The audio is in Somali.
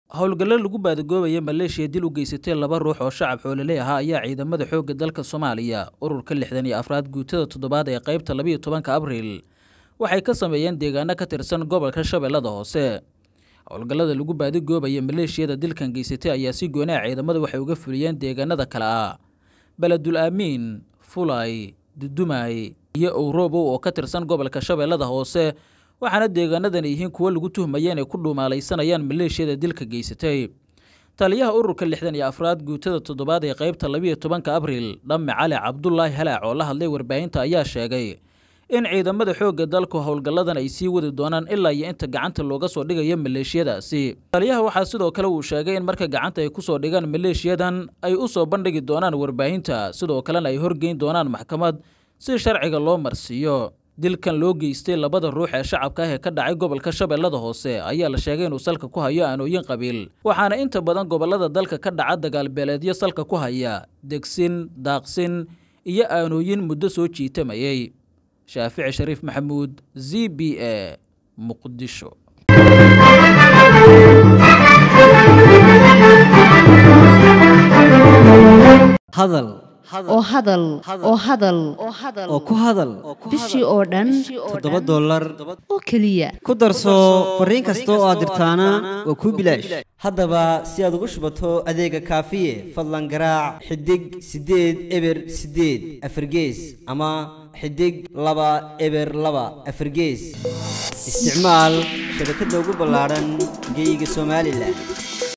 howlgallo lagu baadagoobaya maleeshiya dil u geysatay laba ruux oo shacab xoololey ahaa ayaa ciidamada xoogga dalka soomaaliya ururka lixdan iyo afraad guutada toddobaad ee qaybta labiyo tobanka abriil waxay ka sameeyeen deegaano ka tirsan gobolka shabeellada hoose howlgallada lagu baadagoobaya maleeshiyada dilkan geysatay ayaa si goonaa ciidamada waxay uga fuliyeen deegaanada kale ah beledul aamiin fulay dudumay iyo owrobow oo ka tirsan gobolka shabeellada hoose waxaana deegaanadan yihiin kuwo lagu tuhmaya inay ku dhuumaalaysanayaan maleeshiyada dilka geysatay taliyaha ururka lixdan iyo afraad guutada toddobaad ee qaybta labiyo tobanka abriil dhamme cali cabdulaahi halaac oo la hadlay warbaahinta ayaa sheegay in ciidamada xoogga dalku howlgalladan ay sii wadi doonaan ilaa iyo inta gacanta looga soo dhigayo maleeshiyadaasi taliyaha waxaa sidoo kale uu sheegay in marka gacanta ay ku soo dhigaan maleeshiyadan ay u soo bandhigi doonaan warbaahinta sidoo kalena ay horgeyn doonaan maxkamad si sharciga loo marsiiyo dilkan loo geystay labada ruux ee shacabka ah ee ka dhacay gobolka shabeellada hoose ayaa la sheegay inuu salka ku hayo aanooyin qabiil waxaana inta badan gobollada dalka ka dhaca dagaalbeeleedyo salka ku haya degsin daaqsin iyo aanooyin muddo soo jiitamayay shaafici shariif maxamuud z b a muqdisho hadal oo hadal oo hadal oo ku hadal bishii oo dhan toddoba dollar oo keliya ku darso fariin kasta oo aad dirtaana waa kuu bilaash haddaba si aad ugu shubato adeega kaafiye fadlan garaac xidig siddeed eber siddeed afargees ama xidig laba eber laba afargees isticmaal shabakadda ugu ballaadhan geeyiga somalilan